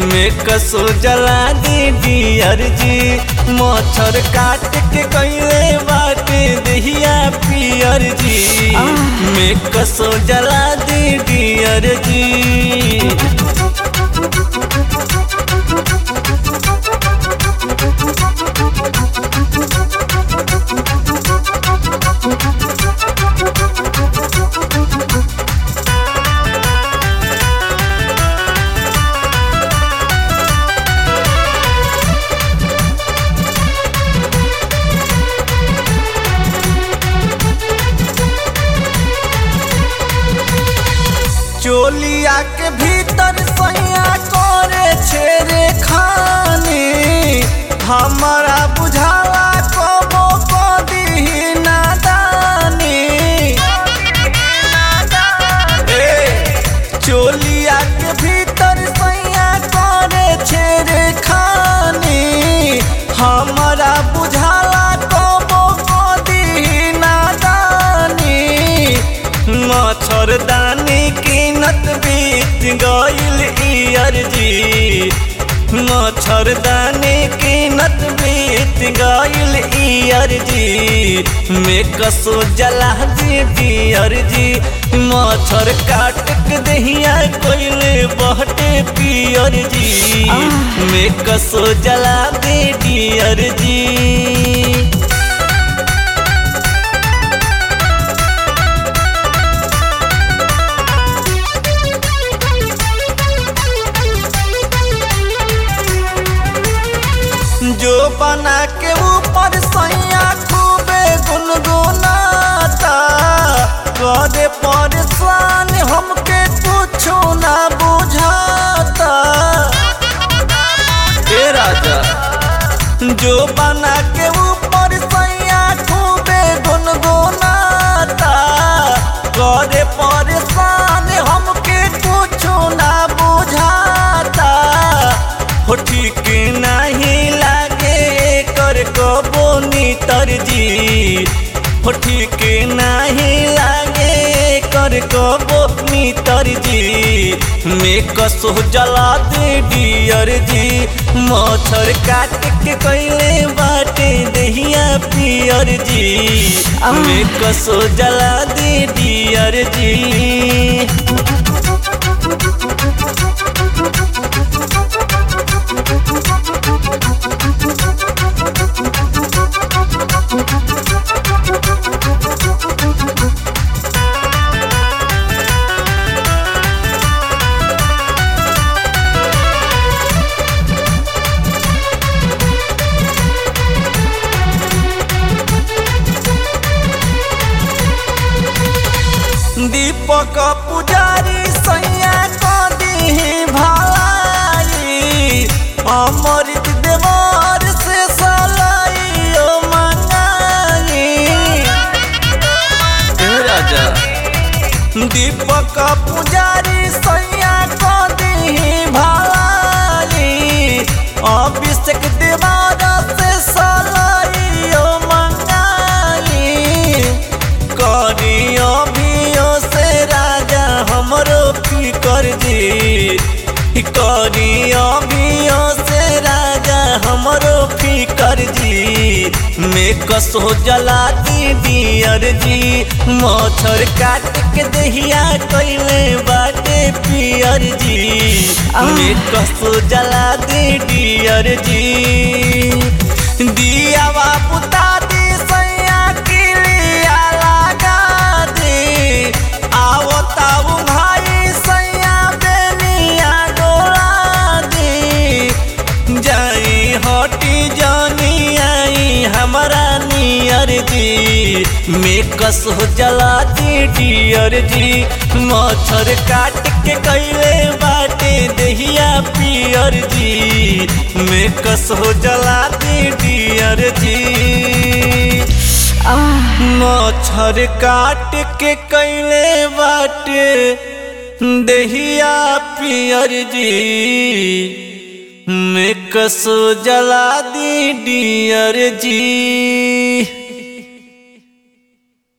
में कसो जला दी डियर जी मच्छर काट के कैले बाटे दहिया पियर जी में कसो जला दी डियर जी चोलिया के भीतर सैया करे छेरे खानी हमारा बुझावा कबो कदी नादानी ए, चोलिया के भीतर सैया करे छेरे खानी हमारा बुझाला कबो कदी नादानी मच्छरदानी कीनत बीत गईल इयर जी मच्छरदानी कीनत बीत गईल इयर जी में कसो जला दी डियर जी मच्छर काट के दहिया कोइले बहटे पियर जी में कसो जला दी डियर जी जो बना के ऊपर सैया खूबे गुनगुनाता करे परेशान हमके कुछो ना बुझाता ए राजा जो बना के ऊपर सैया खूबे गुनगुनाता करे परेशान हमके कुछो ना बुझाता हो ठीक नहीं लागे कर कबो नीतर जी हो ठीक नहीं लागे कर कबो नीतर जी में कसो जला दे डियर जी मच्छर काट के कैले बाटे दहिया पियर जी में कसो जला दे डियर जी दीपक पुजारी सैया कदी भलाई अमृत देवर से सलाई ओ मंगाई ए राजा दीपक पुजारी सैया कदी भलाई अभिषेक देवर से सलाई ओ मंगाई करियो भियो से राजा हमरो फिकर जी करियो भियो से राजा हमरो फिकर जी में कसो जला दी डियर जी मच्छर काट के दहिया कैले बाटे पियर जी में कसो जला दी डियर जी दिया बुता दी सैया किलिया लगा दी आओ ताऊ भाई सैया बेनिया डोला दी जाई हटी जानी आई हमारा नियर जी में कस हो जला दी डियर जी मच्छर काट के कैले बाटे दहिया पियर जी में कस हो जला दी डियर जी मच्छर काट के कैले बाटे दहिया पियर जी में कसो जला दी डियर जी